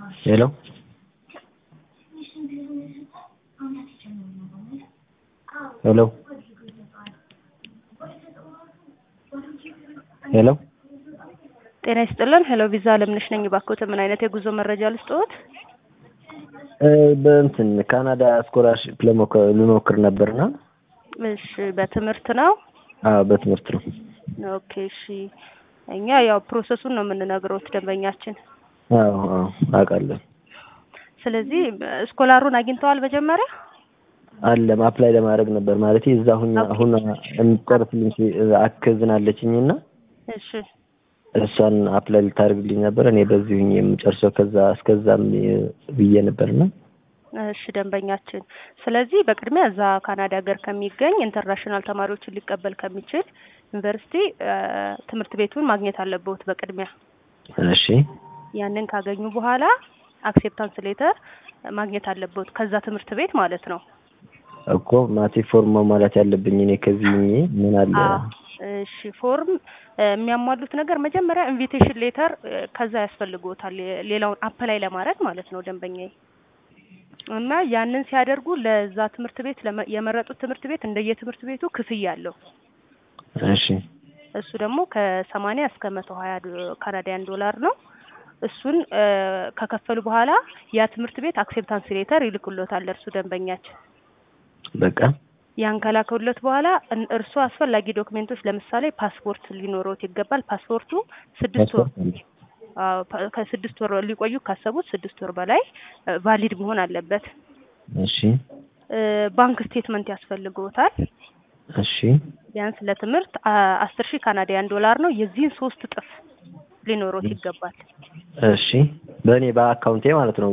ሄሎ ሄሎ ሄሎ ጤና ይስጥልን። ሄሎ ቪዛ አለምነሽ ነኝ። እባክዎት ምን አይነት የጉዞ መረጃ ልስጥዎት? በእንትን ካናዳ ስኮላርሽፕ ልሞክር ነበርና እሺ፣ በትምህርት ነው? አዎ በትምህርት ነው። ኦኬ እሺ። እኛ ያው ፕሮሰሱን ነው የምንነግረውት ደንበኛችን። አዎ አዎ አውቃለሁ። ስለዚህ ስኮላሩን አግኝተዋል መጀመሪያ? አለም አፕላይ ለማድረግ ነበር ማለት እዛ አሁን አሁን የምትጨርስልኝ አክዝን አለችኝና እሺ እሷን አፕላይ ልታደርግልኝ ነበር። እኔ በዚሁ የምጨርሰው ከዛ እስከዛም ብዬ ነበርና እሺ ደንበኛችን፣ ስለዚህ በቅድሚያ እዛ ካናዳ ሀገር ከሚገኝ ኢንተርናሽናል ተማሪዎችን ሊቀበል ከሚችል ዩኒቨርሲቲ ትምህርት ቤቱን ማግኘት አለብዎት በቅድሚያ። እሺ ያንን ካገኙ በኋላ አክሴፕታንስ ሌተር ማግኘት አለብዎት ከዛ ትምህርት ቤት ማለት ነው። እኮ ማቴ ፎርም ማለት ያለብኝ እኔ ከዚህ ምን አለ? እሺ ፎርም የሚያሟሉት ነገር መጀመሪያ ኢንቪቴሽን ሌተር ከዛ ያስፈልግዎታል፣ ሌላውን አፕላይ ለማድረግ ማለት ነው ደንበኛዬ። እና ያንን ሲያደርጉ ለዛ ትምህርት ቤት የመረጡት ትምህርት ቤት እንደየ ትምህርት ቤቱ ክፍያ አለው። እሺ እሱ ደግሞ ከሰማንያ እስከ መቶ ሀያ ካናዳያን ዶላር ነው። እሱን ከከፈሉ በኋላ ያ ትምህርት ቤት አክሴፕታንስ ሌተር ይልክሎታል ለእርሱ ደንበኛችን። በቃ ያን ከላከውለት በኋላ እርሱ አስፈላጊ ዶክሜንቶች ለምሳሌ ፓስፖርት ሊኖረውት ይገባል። ፓስፖርቱ ስድስት ወር ከስድስት ወር ሊቆዩ ካሰቡት ስድስት ወር በላይ ቫሊድ መሆን አለበት። እሺ ባንክ ስቴትመንት ያስፈልገውታል። እሺ ቢያንስ ለትምህርት አስር ሺህ ካናዳያን ዶላር ነው። የዚህን ሶስት እጥፍ ሊኖሮት ይገባል። እሺ በእኔ በአካውንቴ ማለት ነው።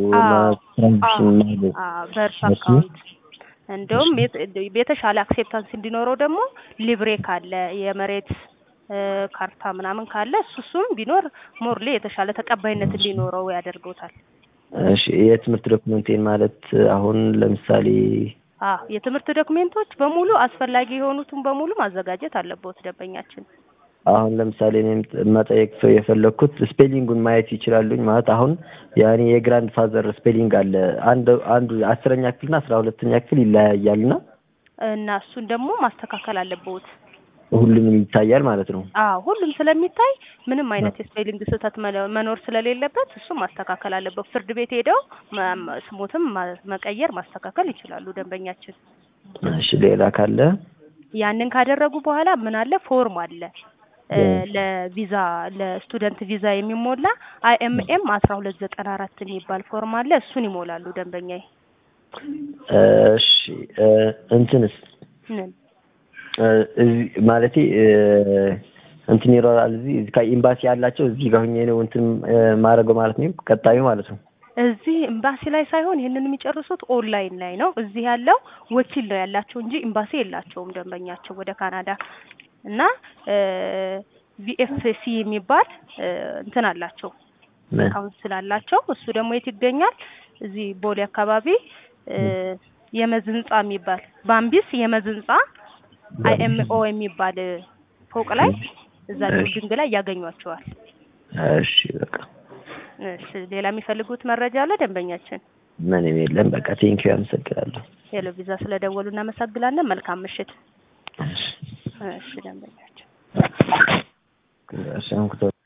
በእርሱ አካውንት እንደውም የተሻለ አክሴፕታንስ እንዲኖረው ደግሞ ሊብሬ ካለ የመሬት ካርታ ምናምን ካለ እሱ እሱም ቢኖር ሞርሌ የተሻለ ተቀባይነት እንዲኖረው ያደርገውታል። እሺ የትምህርት ዶክመንቴን ማለት አሁን ለምሳሌ አዎ የትምህርት ዶክሜንቶች በሙሉ አስፈላጊ የሆኑትን በሙሉ ማዘጋጀት አለበት ደንበኛችን። አሁን ለምሳሌ እኔም መጠየቅ ሰው የፈለግኩት ስፔሊንጉን ማየት ይችላሉኝ ማለት አሁን ያኔ የግራንድ ፋዘር ስፔሊንግ አለ አንድ አንዱ አስረኛ ክፍልና አስራ ሁለተኛ ክፍል ይለያያልና እና እሱን ደግሞ ማስተካከል አለበት። ሁሉንም ይታያል ማለት ነው። አዎ ሁሉም ስለሚታይ ምንም አይነት የስፔሊንግ ስህተት መኖር ስለሌለበት እሱም ማስተካከል አለበት። ፍርድ ቤት ሄደው ስሞትም መቀየር ማስተካከል ይችላሉ ደንበኛችን። እሺ ሌላ ካለ ያንን ካደረጉ በኋላ ምን አለ ፎርም አለ ለቪዛ ለስቱደንት ቪዛ የሚሞላ አይኤምኤም አስራ ሁለት ዘጠና አራት የሚባል ፎርም አለ። እሱን ይሞላሉ ደንበኛዬ። እሺ እንትንስ ምን እዚህ ማለቴ እንትን ይኖራል እዚህ ከኤምባሲ ያላቸው እዚህ ጋር ሆኜ ነው እንትን ማድረገው ማለት ነው ቀጣዩ ማለት ነው። እዚህ ኤምባሲ ላይ ሳይሆን ይህንን የሚጨርሱት ኦንላይን ላይ ነው። እዚህ ያለው ወኪል ነው ያላቸው እንጂ ኤምባሲ የላቸውም ደንበኛቸው ወደ ካናዳ እና ቪኤፍሲ የሚባል እንትን አላቸው ካውንስል አላቸው። እሱ ደግሞ የት ይገኛል? እዚህ ቦሌ አካባቢ የመዝ ህንጻ የሚባል ባምቢስ የመዝ ህንጻ አይኤምኦ የሚባል ፎቅ ላይ እዛ ቢልዲንግ ላይ ያገኟቸዋል። እሺ በቃ እሺ። ሌላ የሚፈልጉት መረጃ አለ ደንበኛችን? ምንም የለም። በቃ ቴንኪው፣ አመሰግናለሁ። ሄሎ ቪዛ ስለደወሉ እናመሰግናለን። መልካም ምሽት። እሺ ደንበኛችን